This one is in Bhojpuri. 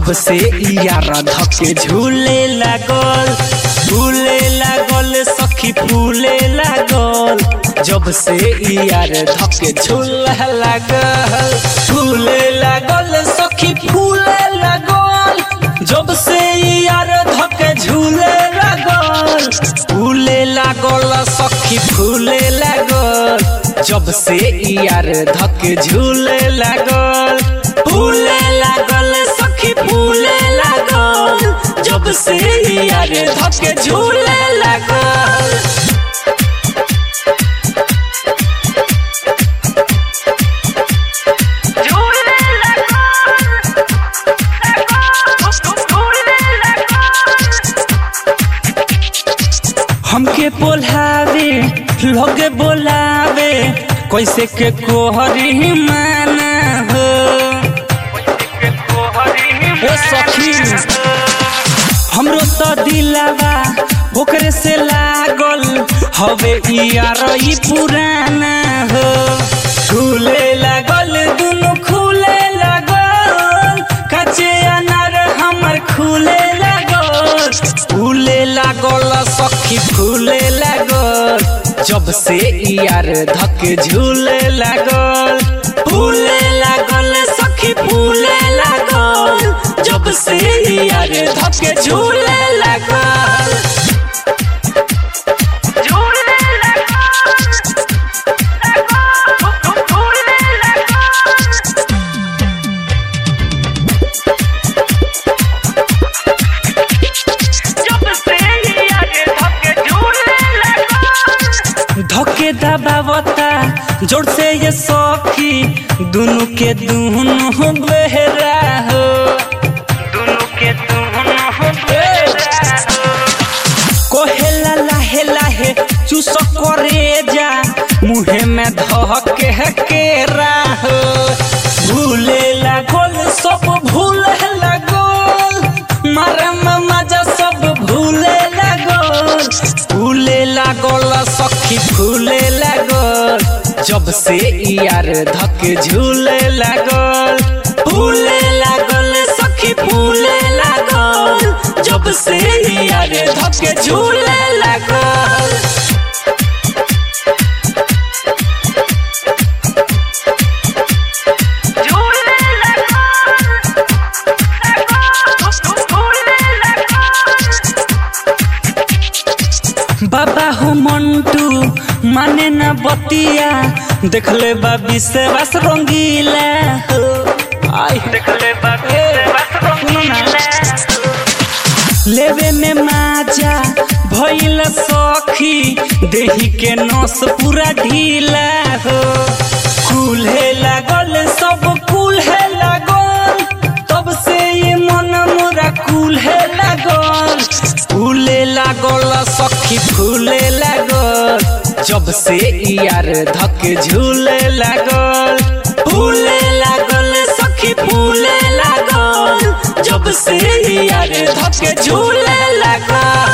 जब से यार धके झूले लागल झूले लागल सखी फूले लागल जब से यार धके झूले लागल झूले लागल सखी फूले लागल जब से यार धके झूले लागल फूले लागल सखी फूले लागल जब से यार धके झूले लागल फूले लागल सखी फूले लागल जब से यार धके झूले लागल झूले लगा झूले लगा हमके बोलावे लोगे बोलावे कैसे के कोहरी माना हो ए सखी हमरो तो दिलावा ओकरे से लागल हवे यार ई पुराना हो खुले लागल दुनु खुले लागल कच्चे अनार हमर खुले लागल फूले लागल सखी फूले लागल जब से यार धके झूले लागल फूले लागल सखी फूले लागल जब से यार धके झूले लागल झूले लगा झूले लगा जब से यार धके झूले लगा धके दबावता जोर से ये सखी दुनु के दुनु बेहरा हो दोनों के दोनों हो बेरा कोहेला लाहे लाहे चूस करे जा मुहे में धके केरा हो भूले लागल सब भूले लागल मारे में मजा सब भूले लागल भूले लागल सखी भूले लागल जब से यार धके झूले लागल भूले लागल सखी भूले लागल जब से यार धके झूले लागल झूले लगा झूले लगा बाबा हो मंटू माने ना बतिया देखले बा विश्वास रंगीला हो आई देखले बाबे बस रंगीला लेवे में माजा भइल सखी देही के नस पूरा ढीला हो कुल्हे लागल सब कुल्हे लागल तब से ये मन मोरा कुल्हे लागल फूले लागल सखी फूले लागल जब से यार धके झूले लागल फूले लागल सखी फूले लागल जब से यार धके झूले लागल